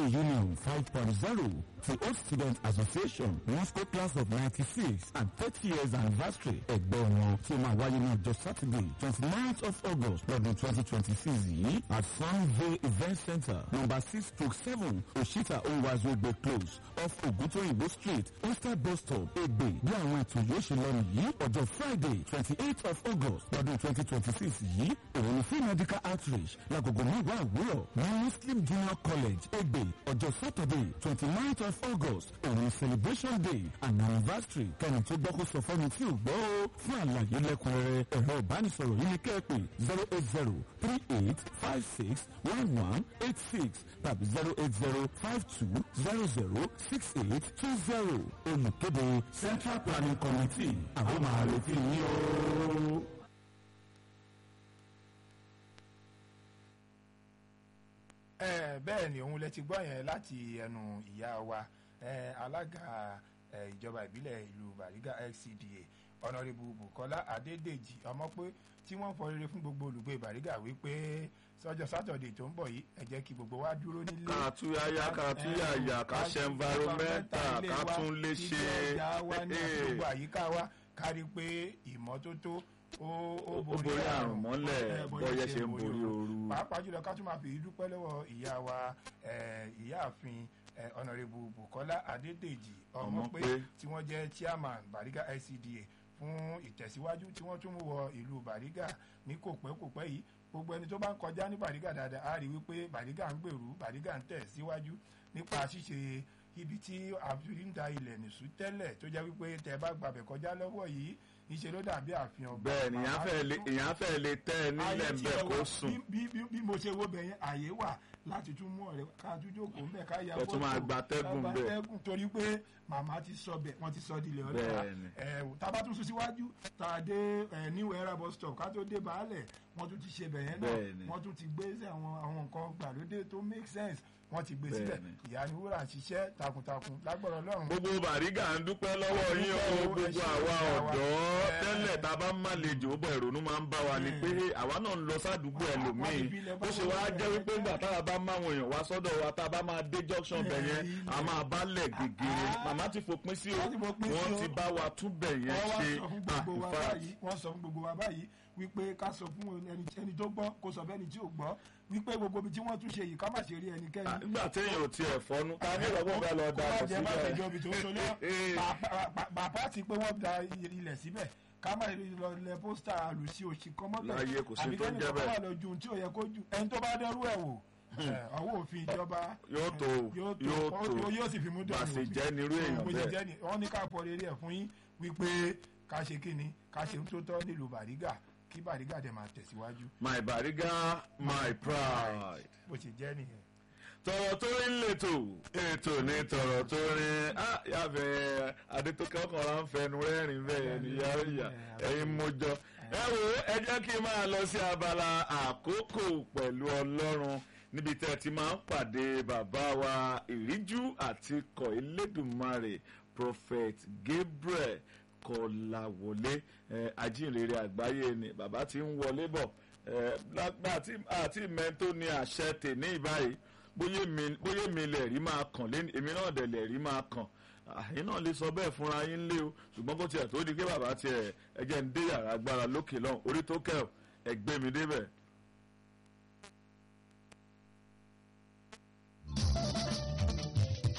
Union 5.0 ti Old Student Association Moscow class of 96 and 30 years anniversary ẹgbẹ́ wọn tí ó máa wáyé ní ọjọ́ Saturday 29th of August lọ́dún 2026 yìí at Sunville Event Center number six stroke seven Oshita Owazogbe close off Ogutoyinbo street Oyster bus stop Egbe bí àwọn ètò yóò ṣe lọ nìyí ọjọ́ Friday 28th of August lọ́dún 2026 yìí òun ni free medical outreach lágogo mẹ́wàá àwúrọ̀ ní Muslim Junior College Egbe ọjọ́ Saturday 29th of August òun ni celebration day and anniversary kẹ́ni tó gbọ́ kó sọ fọ́ni tí ò gbọ́ ó fún àlàyé lẹ́kùnrẹ́rẹ́ ẹ̀rọ ìbánisọ̀rọ̀ yìí ni kẹ́ẹ̀pẹ́ zero eight zero three eight five six one one eight six tàbí zero eight zero five two zero zero six eight two zero olùkéde Central Planning Committee àwọn máa retí yín o. ẹ bẹ́ẹ̀ ni òun lẹ ti gbọ́ yẹn láti ẹnu ìyá wa ẹ alága ẹ ìjọba ìbílẹ̀ ìlú Bariga LCDA ọ̀nàrẹ́bù Bukola Adédèjì ọmọ pé tí wọ́n fọ rere fún gbogbo olùgbé Bariga wípé sọ́jọ́ sátọ̀dẹ̀ tó ń bọ̀ yìí ẹ jẹ́ kí gbogbo wa dúró nílé. ká túyáyá ká túyàyà ká ṣe environmental ká tún lè ṣe ilé ọjà wa ní àti gbogbo àyíká wa kárí pé ìmọ́tótó ó ó Ó borí àrùn mọ́lẹ̀, ẹ, bọ́yẹ́ ṣe ń borí ooru. pàápàá jùlọ ká tún máa fi dúpẹ́ lọ́wọ́ ìyá wa ẹ, ìyáàfin ẹ, ọ̀nàrẹ́bù Bukola Adédèjì ọmọpé Ọmọpé. tí wọ́n jẹ́ chairman Bariga LCDA fún ìtẹ̀síwájú tí wọ́n tún mú wọ ìlú Bariga ní kò pẹ́ kò pẹ́ yìí gbogbo ẹni tó bá ń kọjá ní Bariga dáadáa á rí wípé Bariga ń gbèrú Bariga ń tẹ̀ síwájú nípa ṣíṣe ibi tí àfihàn ń da ilẹ̀ nìṣú tẹ́lẹ̀ tó jẹ́ wípé tẹ́ bá gbàbẹ̀ kọjá lọ́wọ́ yìí níṣẹ́ ló dàbí àfihàn ọgbà bẹ́ẹ̀ ni èèyàn fẹ́ lè èèyàn fẹ́ lè tẹ́ ẹ nílẹ̀ ayé ń tí bẹ̀ ẹ kó wá, sùn bí bí bí mo ṣe wo bẹ̀yẹn àyè wà láti tún mú ọ̀rẹ́ ká tún jókòó ńbẹ̀ ká ya Kẹ́ tún máa gbatẹ́gùn ká ńbẹ̀. gbatẹ́gùn torí pé màmá ti sọ bẹ̀ wọ́n ti sọ dilẹ̀ ọ̀rẹ́ wa Bẹ́ẹ̀ ni. ẹ̀ tá a bá tún sún síwájú tá a dé ẹ̀ new era bus stop ká tó dé baálẹ̀ wọ́n tún ti ṣe bẹ̀yẹn Bẹ́ẹ̀ ni. náà wọ́n tún ti gbé sí àwọn àwọn nǹkan gbàlódé tó make sense wọ́n ti gbé Bẹ́ẹ̀ síbẹ̀ ni. ìyá ni wúrà ń ṣiṣẹ́ takuntakun lágbára Ọlọ́run gbogbo Bariga ń dúpẹ́ lọ́wọ́ yín o Dúpẹ́ o, ẹ gbogbo ṣé àwa ìyá wa. ọ̀dọ́ Ẹ. tẹ́lẹ̀ tá a bá má lè jò ó bọ̀ ìrònú máa ń bá wa ni pé àwa náà ń lọ sádùúgbò Wọ́n ẹlòmíì ti fi ilẹ̀ bá ó ṣe wọn wá lẹ̀ jẹ́ wípé ńgbà tá a bá máwọn èèyàn wá sọ́dọ̀ wa tá a bá máa dé junction bẹ̀ yẹn a máa bá lẹ̀ gègèrè Ah. màmá ti fòpin sí o Wọ́n ti fòpin sí wọ́n o. ti bá wa tún bẹ̀ yẹn wọ́n wá ṣe sọ fún ah, gbogbo in wa fact, báyìí wọ́n sọ fún gbogbo wa báyìí wípé ká sọ fún ẹni ẹni tó gbọ́ kó sọ fẹ́ni tí ò gbọ́ wípé gbogbo ibi tí wọ́n tún ṣe yìí ká má ṣe rí ẹnikẹ́ni. ah, nígbà téèyàn ò tiẹ̀ fọ́nú ta ní ìrọ̀gbọ́n bá lọ da kó má ọ̀ jẹ́ bá síbẹ̀ ìjọba tó ń sọ náà bàbá ti pé wọ́n da ilẹ̀ síbẹ̀ ká má lọ lẹ pósítà àlùsí òsì kan mọ́bẹ̀ Láyé kò sí tó ń jẹ́ àbíkẹ́ni kan bẹ́ẹ̀. wà lọ ju ohun tí ò yẹ kó ju ẹni tó bá dẹ́rú ẹ̀ wò ẹ̀, ọwọ́ òfin ìjọba Yóò tó, yóò yóò tó tó. yóò sì fi mú dọ̀nù Bàṣẹ òfin. jẹ́ nírú èèyàn bó ṣe bẹ́ẹ̀. jẹ́ ni wọ́n ní ká pọ̀ rere ẹ̀ fún yín wípé ká ṣe kí ni ká ṣe ń tó tọ́ nílùú Bàrígà kí Bàrígà dẹ̀ máa tẹ̀síwájú my Bariga my pride. bó ṣe jẹ́ nìyẹn. tọ̀rọ̀ tó rí lẹ́tọ̀ ètò ní tọ̀rọ̀ tó rí yàfẹ́ adétókẹ́ ọkànlá ń fẹnu rẹ́rìn bẹ́ẹ̀ ni yàrá ìyá ẹ̀yin mojọ. ẹ wo ẹ jẹ́ kí n máa lọ sí abala àkókò pẹ̀lú ọlọ́run níbi tẹ́ ẹ ti máa ń pàdé bàbá wa ìríjú àti kọ̀ elédùnmarè prophet Gabriel Kọláwọlé ẹ, ajínrere àgbáyé ni bàbá ti ń wọlé bọ̀ ẹ, lágbà tí àti mẹ́tò ní àṣẹ tèní ìbáyìí bóyá mi bóyá mi lè rí máa kàn lé èmi náà dẹ̀ lè rí máa kàn àyín náà lè sọ bẹ́ẹ̀ fúnra yín lé o ṣùgbọ́n kó tiẹ̀ tó di pé bàbá tiẹ̀ ẹjẹ́ ń dé yàrá agbára lókè lọ́hùn orí tó kẹ́ ọ̀ ẹgbẹ́ mi débẹ̀.